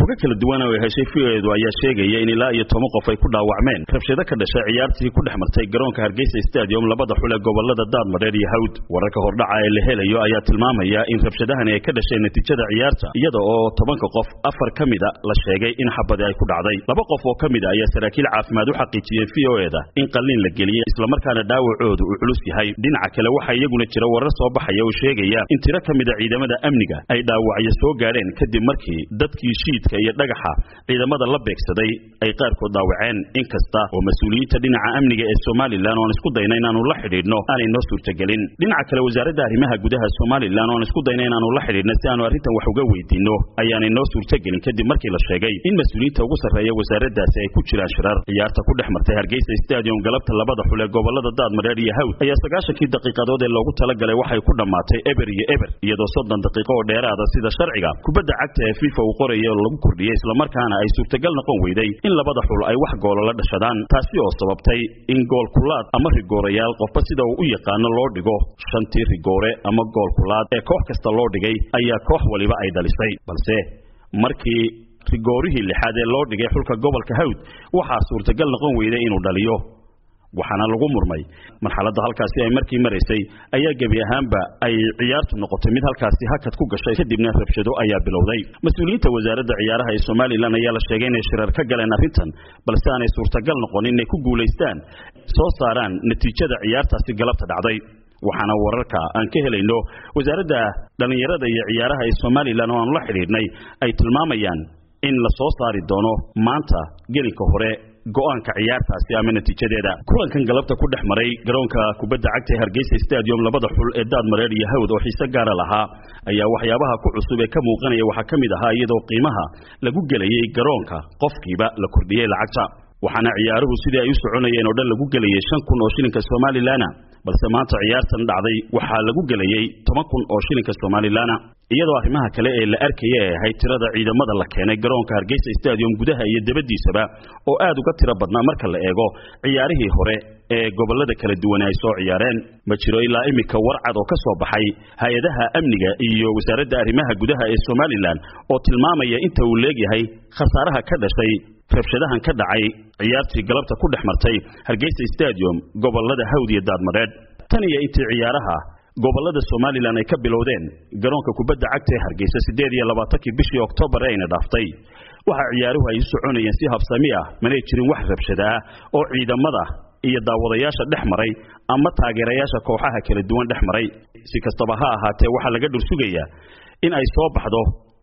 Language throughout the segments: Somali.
xogo kala duwan oo ay heshay v-eedu ayaa sheegaya in ilaa iyo toban qof ay ku dhaawacmeen rabshado ka dhashay ciyaartii ku dhex martay garoonka hargeysa stadium labada xul ee gobolada daadmareer iyo hawd wararka hordhaca ee la helayo ayaa tilmaamaya in rabshadahani ay ka dhasheen natiijada ciyaarta iyada oo tobanka qof afar ka mida la sheegay in xabadi ay ku dhacday laba qof oo ka mid a ayaa saraakiil caafimaad u xaqiijiyey v o eda in qalliin la geliyey islamarkaana dhaawacoodu uu culus yahay dhinaca kale waxaa iyaguna jira warar soo baxaya oo sheegaya in tiro ka mid a ciidamada amniga ay dhaawacyo soo gaadheen kadib markii dadkii shiidka iyo dhagaxa ciidamada la beegsaday ay qaarkood dhaawaceen inkasta oo mas-uuliyiinta dhinaca amniga ee somalilan oan isku dayna inaanu la xidhiidhno aanay noo suurtagelin dhinaca kale wasaaradda arrimaha gudaha somalilan oan isku dayna inaanu la xidhiidhno si aanu arrintan wax uga weydiinno ayaanay noo suurtagelin kadib markii la sheegay in mas-uuliyiinta ugu sarreeya wasaaraddaasi ay ku jiraan shirar ciyaarta ku dhex martay hargeysa stadium galabta labada xul ee gobolada daadmareer iyo hawd ayaa sagaashankii daqiiqadood ee loogu talagalay waxay ku dhammaatay eber iyo eber iyadoo soddon daqiiqo oo dheeraada sida sharciga kubadda cagta ee fifa uu qoraya oo lagu kordhiyey islamarkaana ay suurtagal noqon weyday in labada xul ay wax goola la dhashadaan taasi oo sababtay in gool kulaad ama rigoorayaal qofba sida uu u yaqaano loo dhigo shantii rigoore ama gool kulaad ee koox kasta loo dhigay ayaa koox waliba ay dhalisay balse markii rigoorihii lixaad ee loo dhigay xulka gobolka hawd waxaa suurtagal noqon weyday inuu dhaliyo waxaana lagu murmay marxaladda halkaasi ay markii maraysay ayaa gebi ahaanba ay ciyaartu noqotay mid halkaasi hakad ku gashay kadibna rabshado ayaa bilowday mas-uuliyiinta wasaaradda ciyaaraha ee somalilan ayaa la sheegay inay shirar ka galeen arrintan balse aanay suurtagal noqon inay ku guulaystaan soo saaraan natiijada ciyaartaasi galabta dhacday waxaana wararka aan ka helayno wasaaradda dhallinyarada iyo ciyaaraha ee somalilan oo aanu la xidhiidhnay ay tilmaamayaan in la soo saari doono maanta gelinka hore go-aanka ciyaartaasi ama natiijadeeda kulankan galabta ku dhex maray garoonka kubadda cagta ee hargeysa stadium labada xul ee daadmareer iyo hawd oo xiise gaara lahaa ayaa waxyaabaha ku cusub ee ka muuqanaya waxaa ka mid ahaa iyadoo qiimaha lagu gelayey garoonka qofkiiba la kordhiyey lacagta waxaana ciyaaruhu sidii ay u soconayeen oo dhan lagu gelayey shan kun oo shilinka somalilana balse maanta ciyaartan dhacday waxaa lagu gelayey toban kun oo shilinka somalilana iyadoo arrimaha kale ee la arkaya ee ahayd tirada ciidamada la keenay garoonka hargeysa stadium gudaha iyo debadiisaba oo aad uga tiro badnaa marka la eego ciyaarihii hore ee gobolada kala duwan ay soo ciyaareen ma jiro ilaa iminka warcad oo ka soo baxay hay-adaha amniga iyo wasaaradda arrimaha gudaha ee somalilan oo tilmaamaya inta uu leegyahay khasaaraha ka dhashay rabshadahan ka dhacay ciyaartii galabta ku dhex martay hargeysa stadium gobolada hawd iyo daadmareed tan iyo intii ciyaaraha gobolada somalilan ay ka bilowdeen garoonka kubadda cagta ee hargeysa siddeed iyo labaatankii bishii oktoobar ee ayna dhaaftay waxa ciyaaruhu ay u soconayeen si habsami ah manay jirin wax rabshada ah oo ciidamada iyo daawadayaasha dhex maray ama taageerayaasha kooxaha kala duwan dhex maray si kastaba ha ahaatee waxaa laga dhursugayaa in ay soo baxdo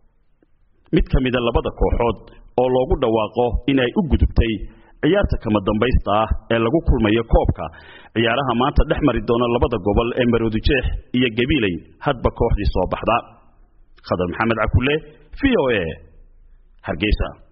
mid ka mida labada kooxood oo loogu dhawaaqo in ay u gudubtay ciyaarta kama dambaysta ah ee lagu kulmayo koobka ciyaaraha maanta dhex mari doona labada gobol ee maroodijeex iyo gabiiley hadba kooxdii soo baxda khadar maxamed cakule v o a hargeysa